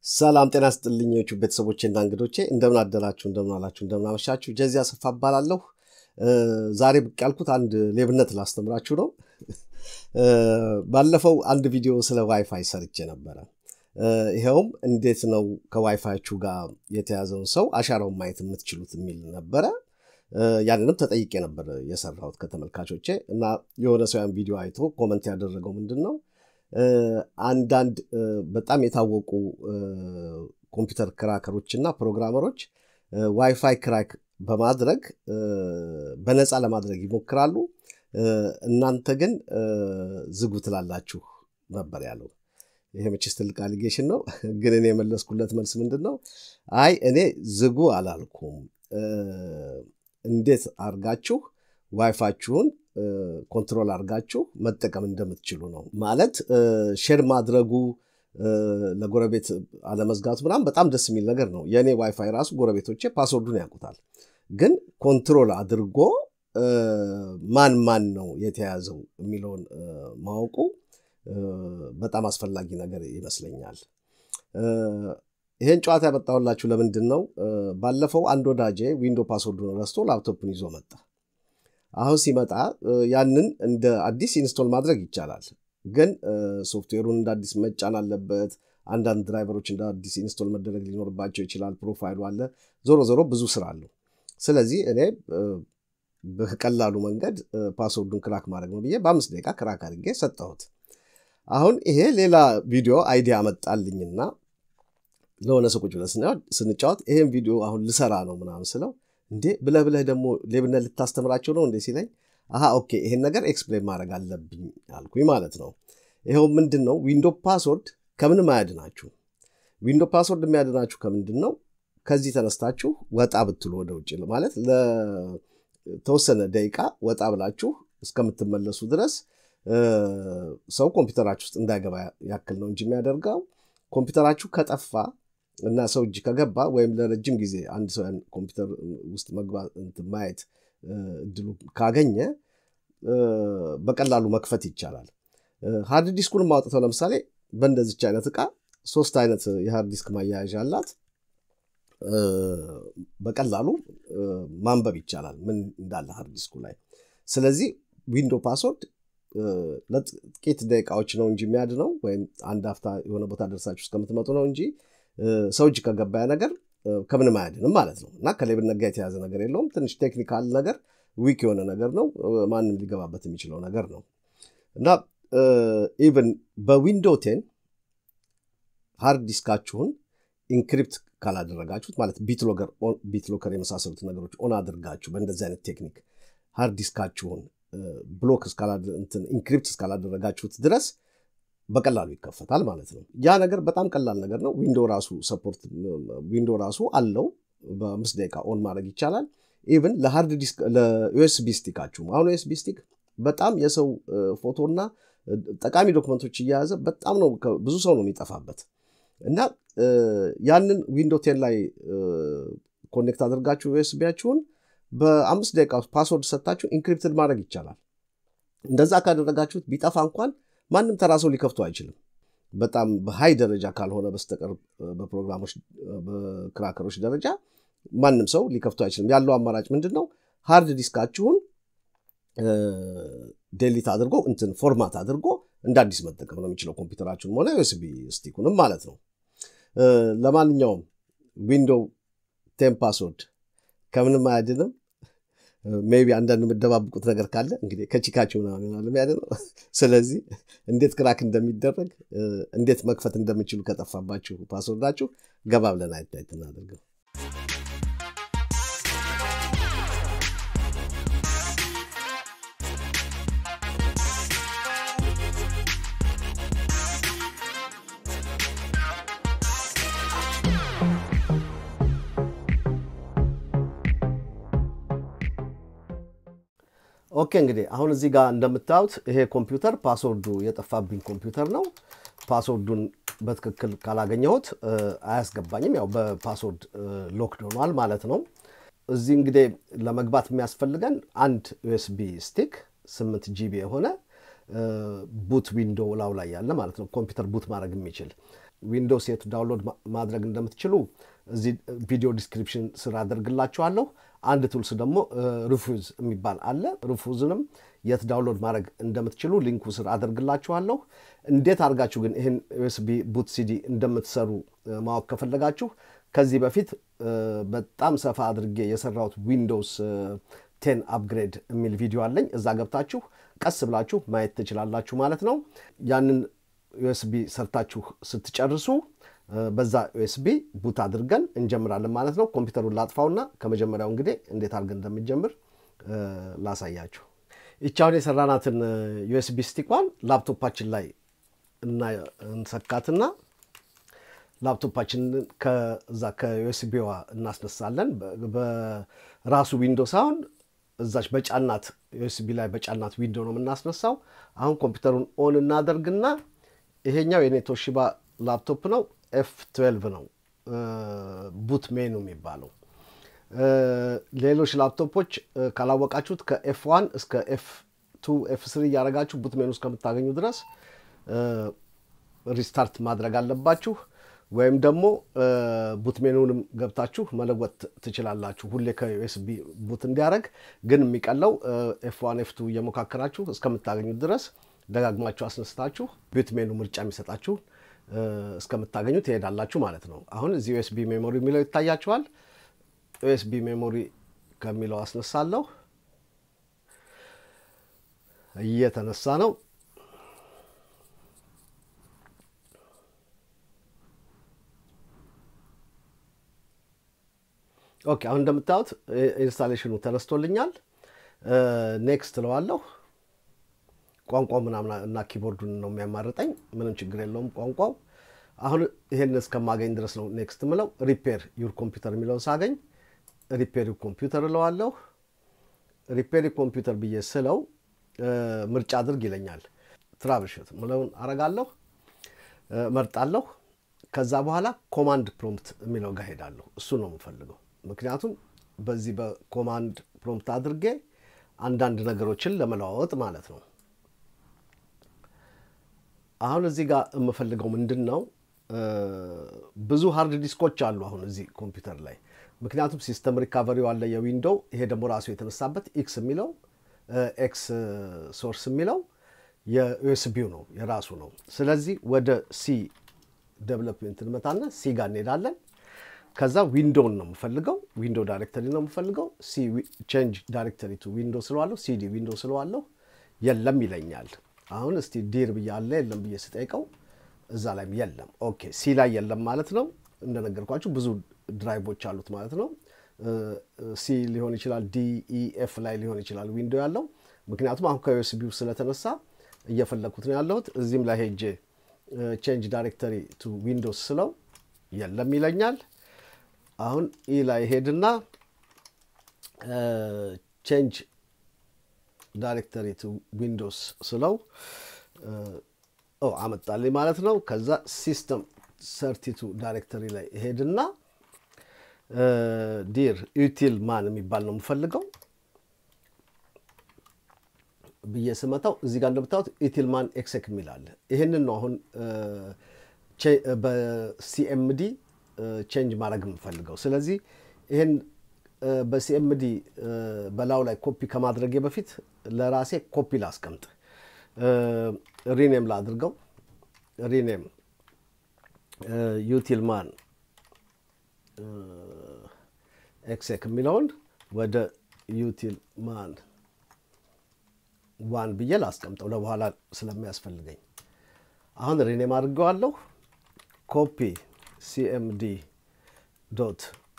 ሰላም ጤና ስጥልኞቹ ቤተሰቦቼና እንግዶቼ እንደምን አደራችሁ፣ እንደምን አላችሁ፣ እንደምን አመሻችሁ። ጀዚያ አሰፋ እባላለሁ። ዛሬ ብቅ ያልኩት አንድ ሌብነት ላስተምራችሁ ነው። ባለፈው አንድ ቪዲዮ ስለ ዋይፋይ ሰርቼ ነበረ። ይኸውም እንዴት ነው ከዋይፋያችሁ ጋር የተያዘውን ሰው አሻራውን ማየት የምትችሉት የሚል ነበረ። ያንንም ተጠይቄ ነበር የሰራሁት ከተመልካቾቼ እና የሆነ ሰው ያን ቪዲዮ አይቶ ኮመንት ያደረገው ምንድን ነው አንዳንድ በጣም የታወቁ ኮምፒውተር ክራከሮች እና ፕሮግራመሮች ዋይፋይ ክራክ በማድረግ በነፃ ለማድረግ ይሞክራሉ። እናንተ ግን ዝጉ ትላላችሁ ነበር ያለው። ይሄ መቼስ ትልቅ አሊጌሽን ነው። ግን እኔ የመለስኩለት መልስ ምንድን ነው? አይ እኔ ዝጉ አላልኩም። እንዴት አርጋችሁ ዋይፋችሁን ኮንትሮል አድርጋችሁ መጠቀም እንደምትችሉ ነው። ማለት ሼር ማድረጉ ለጎረቤት አለመዝጋቱ ምናምን በጣም ደስ የሚል ነገር ነው። የእኔ ዋይፋይ ራሱ ጎረቤቶቼ ፓስወርዱን ያውቁታል። ግን ኮንትሮል አድርጎ ማን ማን ነው የተያዘው የሚለውን ማወቁ በጣም አስፈላጊ ነገር ይመስለኛል። ይሄን ጨዋታ ያመጣሁላችሁ ለምንድን ነው? ባለፈው አንድ ወዳጄ ዊንዶ ፓስወርዱን ረስቶ ላፕቶፕን ይዞ መጣ። አሁን ሲመጣ ያንን እንደ አዲስ ኢንስቶል ማድረግ ይቻላል። ግን ሶፍትዌሩን እንደ አዲስ መጫን አለበት። አንዳንድ ድራይቨሮች እንደ አዲስ ኢንስቶል መደረግ ሊኖርባቸው ይችላል። ፕሮፋይሉ አለ። ዞሮ ዞሮ ብዙ ስራ አለው። ስለዚህ እኔ በቀላሉ መንገድ ፓስወርዱን ክራክ ማድረግ ነው ብዬ በአምስት ደቂቃ ክራክ አድርጌ ሰጠሁት። አሁን ይሄ ሌላ ቪዲዮ አይዲያ መጣልኝና ለሆነ ሰው ቁጭ ብለን ስንጫወት ይሄን ቪዲዮ አሁን ልሰራ ነው ምናምን ስለው እንዴ ብለህ ብለህ ደግሞ ሌብነት ልታስተምራቸው ነው እንዴ ሲለኝ፣ አሀ ኦኬ ይሄን ነገር ኤክስፕሌን ማድረግ አለብኝ አልኩኝ ማለት ነው። ይኸው ምንድን ነው ዊንዶ ፓስወርድ ከምንም አያድናችሁ። ዊንዶ ፓስወርድ የሚያድናችሁ ከምንድን ነው? ከዚህ ተነስታችሁ ወጣ ብትሉ ወደ ውጭ ማለት ለተወሰነ ደቂቃ ወጣ ብላችሁ እስከምትመለሱ ድረስ ሰው ኮምፒውተራችሁ ውስጥ እንዳይገባ ያክል ነው እንጂ የሚያደርገው ኮምፒውተራችሁ ከጠፋ እና ሰው እጅ ከገባ ወይም ለረጅም ጊዜ አንድ ሰው ያን ኮምፒውተር ውስጥ መግባት ማየት እድሉ ካገኘ በቀላሉ መክፈት ይቻላል። ሃርድ ዲስኩን ማውጥተው ለምሳሌ በእንደዚች አይነት እቃ ሶስት አይነት የሃርድ ዲስክ ማያያዣ አላት። በቀላሉ ማንበብ ይቻላል ምን እንዳለ ሃርድ ዲስኩ ላይ። ስለዚህ ዊንዶ ፓስወርድ ለጥቂት ደቂቃዎች ነው እንጂ የሚያድነው ወይም አንድ አፍታ የሆነ ቦታ ደርሳችሁ እስከምትመጡ ነው እንጂ ሰው እጅ ከገባ ነገር ከምንም አያድንም ማለት ነው። እና ከሌብነት ጋር የተያዘ ነገር የለውም። ትንሽ ቴክኒካል ነገር ዊክ የሆነ ነገር ነው። ማንም ሊገባበት የሚችለው ነገር ነው እና ኢቨን በዊንዶ ቴን ሃርድ ዲስካችሁን ኢንክሪፕት ካላደረጋችሁት ማለት ቢትሎከር የመሳሰሉት ነገሮች ኦን አድርጋችሁ በእንደዚህ አይነት ቴክኒክ ሃርድ ዲስካችሁን ብሎክ ኢንክሪፕት እስካላደረጋችሁት ድረስ በቀላሉ ይከፈታል ማለት ነው። ያ ነገር በጣም ቀላል ነገር ነው። ዊንዶ ራሱ ሰፖርት ዊንዶ ራሱ አለው። በአምስት ደቂቃ ኦን ማድረግ ይቻላል። ኢቭን ለሃርድ ዲስክ ለዩኤስቢ ስቲካችሁም አሁን ዩኤስቢ ስቲክ በጣም የሰው ፎቶና ጠቃሚ ዶክመንቶች እየያዘ በጣም ነው ብዙ ሰው ነው የሚጠፋበት እና ያንን ዊንዶ ቴን ላይ ኮኔክት አድርጋችሁ ዩኤስቢያችሁን በአምስት ደቂቃ ፓስወርድ ሰጥታችሁ ኢንክሪፕትድ ማድረግ ይቻላል። እንደዛ ካደረጋችሁት ቢጠፋ እንኳን ማንም ተራ ሰው ሊከፍቱ አይችልም። በጣም በሀይ ደረጃ ካልሆነ በስተቀር በፕሮግራሞች በክራከሮች ደረጃ ማንም ሰው ሊከፍቱ አይችልም። ያለው አማራጭ ምንድን ነው? ሃርድ ዲስካችሁን ዴሊት አድርጎ እንትን ፎርማት አድርጎ እንደ አዲስ መጠቀም ነው የሚችለው ኮምፒውተራችሁንም ሆነ ዩኤስቢ ስቲኩንም ማለት ነው። ለማንኛውም ዊንዶው ቴን ፓስወርድ ከምንም አያድንም። ሜይ ቢ አንዳንድ የምደባብቁት ነገር ካለ እንግዲህ ከቺካችሁ ምናምን ይሆናል የሚያድነው። ስለዚህ እንዴት ክራክ እንደሚደረግ እንዴት መክፈት እንደሚችሉ ከጠፋባችሁ ፓስወርዳችሁ ገባ ብለን አይታይት እናደርገው። ኦኬ እንግዲህ አሁን እዚህ ጋር እንደምታዩት ይሄ ኮምፒውተር ፓስወርዱ የጠፋብኝ ኮምፒውተር ነው። ፓስወርዱን በትክክል ካላገኘሁት አያስገባኝም። ያው በፓስወርድ ሎክድ ሆኗል ማለት ነው። እዚህ እንግዲህ ለመግባት የሚያስፈልገን አንድ ዩኤስቢ ስቲክ ስምንት ጂቢ የሆነ ቡት ዊንዶው ላው ላይ ያለ ማለት ነው። ኮምፒውተር ቡት ማድረግ የሚችል ዊንዶውስ የት ዳውንሎድ ማድረግ እንደምትችሉ እዚህ ቪዲዮ ዲስክሪፕሽን ስር አደርግላችኋለሁ። አንድ ቱልስ ደግሞ ሪፉዝ የሚባል አለ። ሪፉዝንም የት ዳውንሎድ ማድረግ እንደምትችሉ ሊንኩ ስር አደርግላችኋለሁ። እንዴት አድርጋችሁ ግን ይህን ዩኤስቢ ቡት ሲዲ እንደምትሰሩ ማወቅ ከፈለጋችሁ ከዚህ በፊት በጣም ሰፋ አድርጌ የሰራሁት ዊንዶውስ ቴን አፕግሬድ የሚል ቪዲዮ አለኝ። እዛ ገብታችሁ ቀስ ብላችሁ ማየት ትችላላችሁ ማለት ነው። ያንን ዩኤስቢ ሰርታችሁ ስትጨርሱ በዛ ዩኤስቢ ቡት አድርገን እንጀምራለን ማለት ነው። ኮምፒውተሩን ላጥፋውና ከመጀመሪያው እንግዲህ እንዴት አድርገን እንደሚጀምር ላሳያችሁ። ይቻውን የሰራናትን ዩኤስቢ ስቲኳን ላፕቶፓችን ላይ እንሰካትና ላፕቶፓችንን ከዛ ከዩኤስቢዋ እናስነሳለን። በራሱ ዊንዶ ሳይሆን እዛች በጫናት ዩኤስቢ ላይ በጫናት ዊንዶ ነው የምናስነሳው። አሁን ኮምፒውተሩን ኦን እናደርግና ይሄኛው የኔ ቶሺባ ላፕቶፕ ነው። ኤፍ 12 ነው ቡት ሜኑ የሚባለው። ሌሎች ላፕቶፖች ካላወቃችሁት ከኤፍ ዋን እስከ ኤፍ ቱ ኤፍ ስሪ እያደረጋችሁ ቡት ሜኑ እስከምታገኙ ድረስ ሪስታርት ማድረግ አለባችሁ። ወይም ደግሞ ቡት ሜኑንም ገብታችሁ መለወጥ ትችላላችሁ። ሁሌ ከዩኤስቢ ቡት እንዲያደረግ ግን የሚቀለው ኤፍ ዋን ኤፍ ቱ እየሞካከራችሁ እስከምታገኙት ድረስ ደጋግማችሁ አስነስታችሁ ቡት ሜኑ ምርጫ የሚሰጣችሁ እስከምታገኙ ትሄዳላችሁ ማለት ነው። አሁን እዚህ ዩኤስቢ ሜሞሪ የሚለው ይታያችኋል። ዩኤስቢ ሜሞሪ ከሚለው አስነሳለሁ። እየተነሳ ነው። ኦኬ አሁን እንደምታዩት ኢንስታሌሽኑ ተነስቶልኛል። ኔክስት እለዋለሁ። ቋንቋው ምናምን እና ኪቦርዱን ነው የሚያማርጠኝ። ምንም ችግር የለውም ቋንቋው። አሁን ይሄን እስከማገኝ ድረስ ነው ኔክስት ምለው። ሪፔር ዩር ኮምፒውተር የሚለውን ሳገኝ ሪፔር ዩር ኮምፒውተር እለዋለሁ። ሪፔር ዩር ኮምፒውተር ብዬ ስለው ምርጫ አድርግ ይለኛል። ትራብልሹት ምለውን አረጋለሁ፣ መርጣለሁ። ከዛ በኋላ ኮማንድ ፕሮምፕት የሚለው ጋር ሄዳለሁ። እሱ ነው የምፈልገው። ምክንያቱም በዚህ በኮማንድ ፕሮምፕት አድርጌ አንዳንድ ነገሮችን ለመለዋወጥ ማለት ነው። አሁን እዚህ ጋር የምፈልገው ምንድን ነው? ብዙ ሃርድ ዲስኮች አሉ አሁን እዚህ ኮምፒውተር ላይ ምክንያቱም ሲስተም ሪካቨሪው አለ የዊንዶው ይሄ ደግሞ ራሱ የተነሳበት ኤክስ የሚለው ኤክስ ሶርስ የሚለው የዩኤስቢው ነው የራሱ ነው። ስለዚህ ወደ ሲ ዴቨሎፕሜንት እንመጣና ሲ ጋር እንሄዳለን። ከዛ ዊንዶውን ነው የምፈልገው፣ ዊንዶ ዳይሬክተሪ ነው የምፈልገው። ሲ ቼንጅ ዳይሬክተሪ ቱ ዊንዶ ስለዋለሁ፣ ሲዲ ዊንዶ ስለዋለሁ የለም ይለኛል። አሁን እስቲ ዲር ብዬ አለ የለም ብዬ ስጠይቀው እዛ ላይም የለም። ኦኬ ሲ ላይ የለም ማለት ነው። እንደነገርኳችሁ ብዙ ድራይቮች አሉት ማለት ነው። ሲ ሊሆን ይችላል፣ ዲ ኢ ኤፍ ላይ ሊሆን ይችላል ዊንዶ ያለው። ምክንያቱም አሁን ከዩኤስቢው ስለተነሳ እየፈለግኩት ነው ያለሁት። እዚህም ላይ ሄጄ ቼንጅ ዳይሬክተሪ ቱ ዊንዶስ ስለው የለም ይለኛል። አሁን ኢ ላይ ሄድና ቼንጅ ዳይሬክተሪ ቱ ዊንዶስ ስለው አመጣልኝ ማለት ነው። ከዛ ሲስተም ሰርቲቱ ዳይሬክተሪ ላይ ሄድና ዲር ዩቲል ማን የሚባል ነው የምፈልገው ብዬ ስመታው እዚህ ጋር እንደምታዩት ኢቲልማን ኤክሴክ የሚል አለ። ይህንን ነው አሁን በሲኤምዲ ቼንጅ ማድረግ የምፈልገው። ስለዚህ ይህን በሲኤምዲ በላዩ ላይ ኮፒ ከማድረጌ በፊት ለራሴ ኮፒ ላስቀምጥ፣ ሪኔም ላድርገው። ሪኔም ዩቲልማን ኤክሴክ የሚለውን ወደ ዩቲልማን ዋን ብዬ ላስቀምጠው ለበኋላ ስለሚያስፈልገኝ። አሁን ሪኔም አድርገዋለሁ። ኮፒ ሲኤምዲ ዶት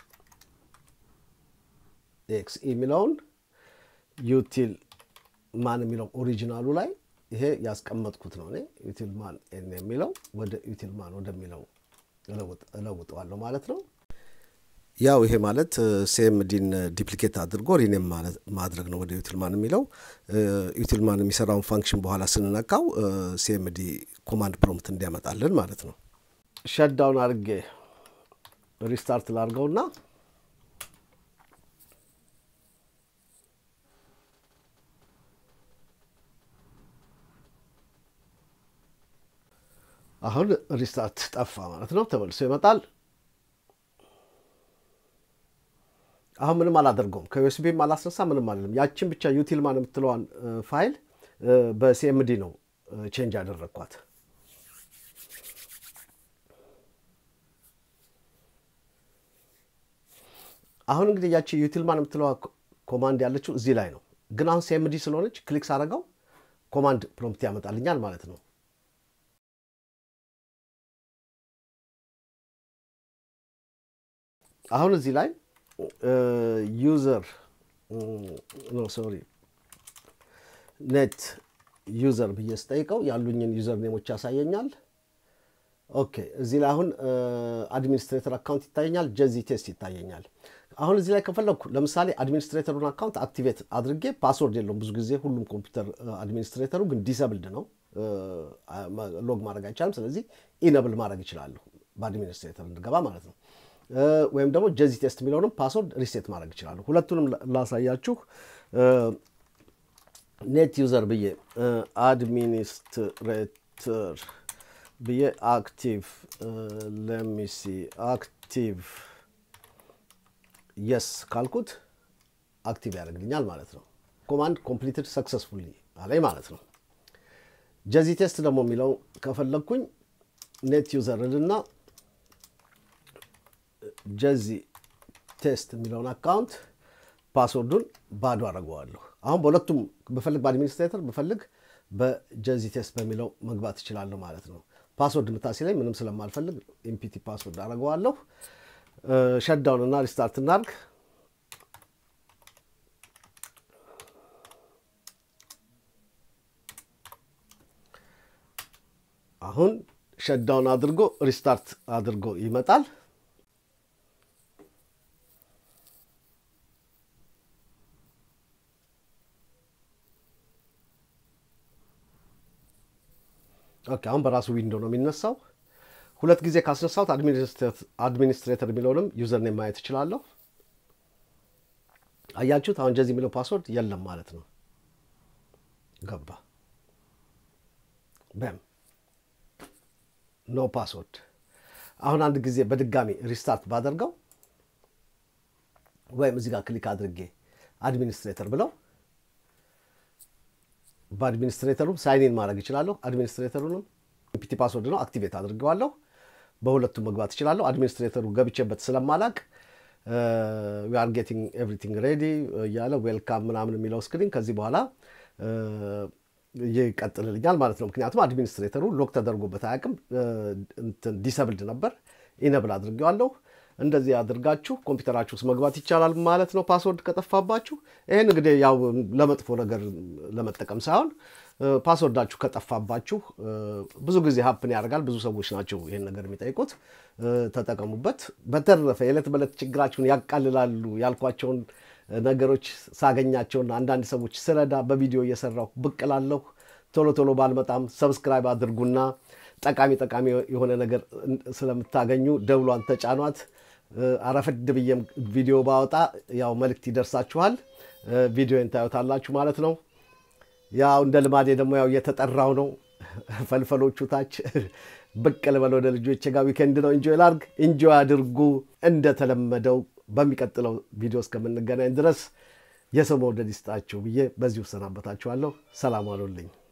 ኤክስ የሚለውን ዩቲል ማን የሚለው ኦሪጂናሉ ላይ ይሄ ያስቀመጥኩት ነው። እኔ ዩቲል ማን ኤን የሚለው ወደ ዩቲል ማን ወደሚለው እለውጠዋለሁ ማለት ነው። ያው ይሄ ማለት ሲኤምዲን ዲፕሊኬት አድርጎ ሪኔም ማድረግ ነው ወደ ዩቲልማን የሚለው። ዩቲልማን የሚሰራውን ፋንክሽን በኋላ ስንነካው ሲኤምዲ ኮማንድ ፕሮምፕት እንዲያመጣልን ማለት ነው። ሸዳውን አድርጌ ሪስታርት ላድርገውና አሁን ሪስታርት ጠፋ ማለት ነው። ተመልሶ ይመጣል። አሁን ምንም አላደርገውም። ከዩኤስቢም አላስነሳ ምንም አለም። ያችን ብቻ ዩቲልማን የምትለዋን ፋይል በሲኤምዲ ነው ቼንጅ ያደረግኳት። አሁን እንግዲህ ያቺ ዩቲልማን የምትለዋ ኮማንድ ያለችው እዚህ ላይ ነው። ግን አሁን ሲኤምዲ ስለሆነች ክሊክ ሳደርገው ኮማንድ ፕሮምፕት ያመጣልኛል ማለት ነው። አሁን እዚህ ላይ ዩዘር ኖ ሶሪ ኔት ዩዘር ብዬ ስጠይቀው ያሉኝን ዩዘር ኔሞች ያሳየኛል። ኦኬ እዚህ ላይ አሁን አድሚኒስትሬተር አካውንት ይታየኛል፣ ጀዚ ቴስት ይታየኛል። አሁን እዚህ ላይ ከፈለግኩ ለምሳሌ አድሚኒስትሬተሩን አካውንት አክቲቬት አድርጌ ፓስወርድ የለውም ብዙ ጊዜ ሁሉም ኮምፒውተር አድሚኒስትሬተሩ ግን ዲሰብልድ ነው፣ ሎግ ማድረግ አይቻልም። ስለዚህ ኢነብል ማድረግ ይችላለሁ በአድሚኒስትሬተር እንድገባ ማለት ነው። ወይም ደግሞ ጀዚ ቴስት የሚለውንም ፓስወርድ ሪሴት ማድረግ ይችላለሁ። ሁለቱንም ላሳያችሁ። ኔት ዩዘር ብዬ አድሚኒስትሬተር ብዬ አክቲቭ ለሚሲ አክቲቭ የስ ካልኩት አክቲቭ ያደርግልኛል ማለት ነው። ኮማንድ ኮምፕሊትድ ሰክሰስፉሊ አለኝ ማለት ነው። ጀዚ ቴስት ደግሞ የሚለው ከፈለግኩኝ ኔት ዩዘር ልና ጀዚ ቴስት የሚለውን አካውንት ፓስወርዱን ባዶ አደርገዋለሁ። አሁን በሁለቱም ብፈልግ በአድሚኒስትሬተር ብፈልግ በጀዚ ቴስት በሚለው መግባት እችላለሁ ማለት ነው። ፓስወርድ የምታሲለኝ ምንም ስለማልፈልግ ኢምፒቲ ፓስወርድ አደርገዋለሁ። ሸዳውን እና ሪስታርት እናርግ። አሁን ሸዳውን አድርጎ ሪስታርት አድርጎ ይመጣል። ኦኬ አሁን በራሱ ዊንዶ ነው የሚነሳው። ሁለት ጊዜ ካስነሳሁት አድሚኒስትሬተር የሚለውንም ዩዘርኔም ማየት እችላለሁ። አያችሁት? አሁን ጀዚ የሚለው ፓስወርድ የለም ማለት ነው። ገባ በም ኖ ፓስወርድ። አሁን አንድ ጊዜ በድጋሚ ሪስታርት ባደርገው ወይም እዚህ ጋር ክሊክ አድርጌ አድሚኒስትሬተር ብለው በአድሚኒስትሬተሩም ሳይኒን ማድረግ እችላለሁ። አድሚኒስትሬተሩንም ኢምፒቲ ፓስወርድ ነው አክቲቬት አድርገዋለሁ። በሁለቱም መግባት እችላለሁ። አድሚኒስትሬተሩ ገብቼበት ስለማላቅ ዊ አር ጌቲንግ ኤቭሪቲንግ ሬዲ እያለ ዌልካም ምናምን የሚለው ስክሪን ከዚህ በኋላ ይቀጥልልኛል ማለት ነው። ምክንያቱም አድሚኒስትሬተሩ ሎክ ተደርጎበት አያውቅም። ዲሰብልድ ነበር። ኢነብል አድርጌዋለሁ። እንደዚህ አድርጋችሁ ኮምፒውተራችሁ ውስጥ መግባት ይቻላል ማለት ነው፣ ፓስወርድ ከጠፋባችሁ። ይህን እንግዲህ ያው ለመጥፎ ነገር ለመጠቀም ሳይሆን ፓስወርዳችሁ ከጠፋባችሁ ብዙ ጊዜ ሀፕን ያደርጋል። ብዙ ሰዎች ናቸው ይህን ነገር የሚጠይቁት። ተጠቀሙበት። በተረፈ የዕለት በዕለት ችግራችሁን ያቃልላሉ ያልኳቸውን ነገሮች ሳገኛቸውና አንዳንድ ሰዎች ስረዳ በቪዲዮ እየሰራሁ ብቅ እላለሁ። ቶሎ ቶሎ ባልመጣም ሰብስክራይብ አድርጉና ጠቃሚ ጠቃሚ የሆነ ነገር ስለምታገኙ ደውሏን ተጫኗት። አረፈድ ብዬም ቪዲዮ ባወጣ ያው መልእክት ይደርሳችኋል። ቪዲዮን ታዩታላችሁ ማለት ነው። ያው እንደ ልማዴ ደግሞ ያው እየተጠራው ነው። ፈልፈሎቹ ታች ብቅ ልበል ወደ ልጆቼ ጋር ዊኬንድ ነው። ኢንጆይ ላርግ፣ ኢንጆይ አድርጉ። እንደተለመደው በሚቀጥለው ቪዲዮ እስከምንገናኝ ድረስ የሰው መውደድ ይስጣችሁ ብዬ በዚሁ እሰናበታችኋለሁ። ሰላም አሉልኝ።